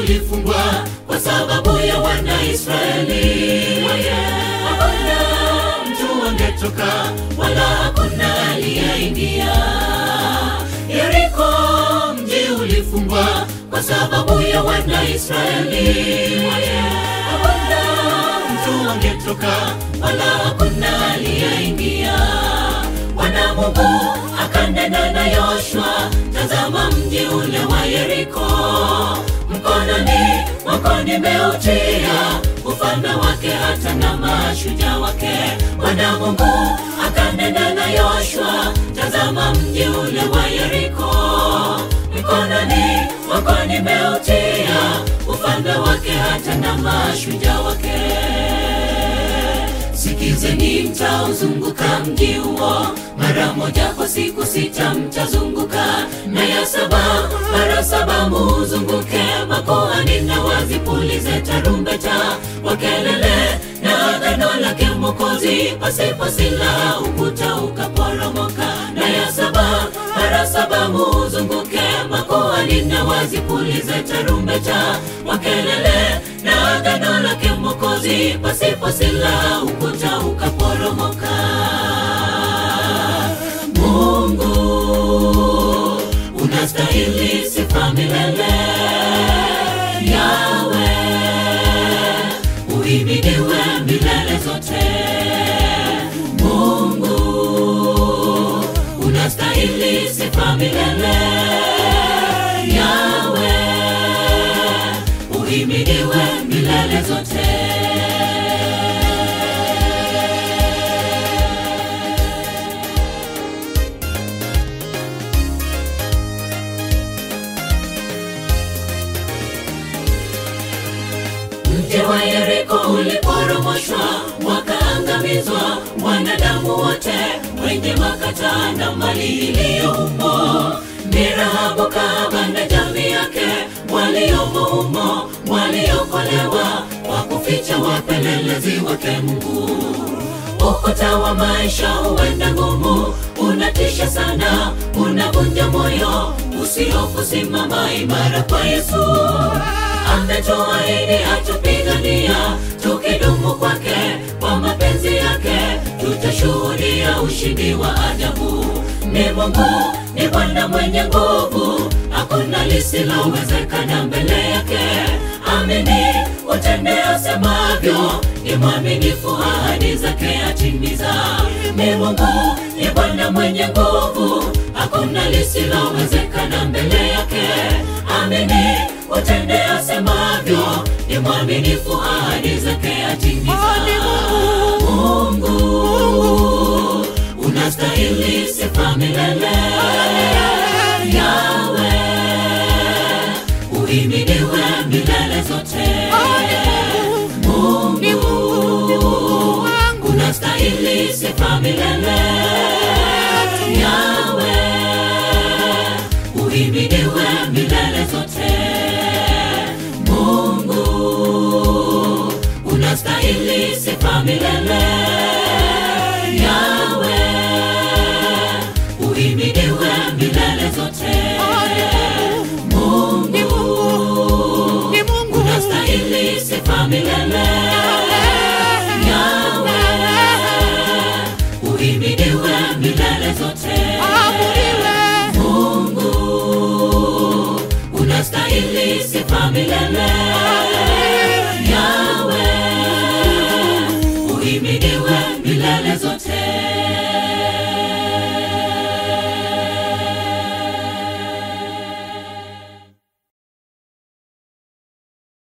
ulifungwa kwa sababu ya Wanaisraeli. Hakuna mtu angetoka wala hakuna aliyeingia. Yeriko mji ulifungwa kwa sababu ya Wanaisraeli. Hakuna mtu angetoka wala hakuna aliyeingia. Bwana Mungu akanena na Yoshua, tazama mji ule wa Yeriko mkononi mwako nimeutia ufalme wake hata na mashujaa wake. Bwana Mungu akanena na Yoshua, tazama mji ule wa Yeriko mkononi mwako nimeutia ufalme wake hata na mashujaa wake. Sikizeni, mtauzunguka mji huo mara moja kwa siku sita, mtazunguka na ya saba mara saba muzunguke. Makuhani na wazipulize tarumbeta kwa kelele na agano lake Mwokozi, pasipo silaha ukuta ukaporomoka. Na ya saba mara saba muzunguke. Makuhani na wazipulize tarumbeta kwa kelele na agano lake Mwokozi, pasipo silaha ukuta ukaporomoka. Mungu unastahili sifa milele, Yawe uhimidiwe milele zote. Mungu unastahili sifa milele, Yawe uhimidiwe milele zote. Mji wa Yeriko uliporomoshwa, wakaangamizwa wanadamu wote, wenye makata na mali iliyo humo. Ni Rahabu kahaba na jamii yake waliomo humo, waliokolewa kwa kuficha wapelelezi wake Mungu. Ukuta wa maisha huenda ngumu, unatisha sana, unavunja moyo. Usihofu, simama imara kwa Yesu ametuahidi atupigania, tukidumu kwake kwa mapenzi yake, tutashuhudia ushindi wa ajabu. Ni Mungu, ni Bwana mwenye nguvu, hakuna lisilowezekana mbele yake. Amini utende asemavyo, ni mwaminifu, ahadi zake atimiza. Ni Mungu, ni Bwana mwenye nguvu, hakuna lisilowezekana mbele yake. Amini utende asemavyo, ni mwaminifu, ahadi zake atimiza. Mungu, unastahili sifa milele, Yawe uhimidiwe milele zote. Mungu, unastahili sifa milele, Yawe uhimidiwe milele zote. Mungu, unastahili sifa milele, Yawe uhimidiwe milele zote. Mungu, unastahili sifa milele, Yawe uhimidiwe milele zote. Mungu, unastahili sifa milele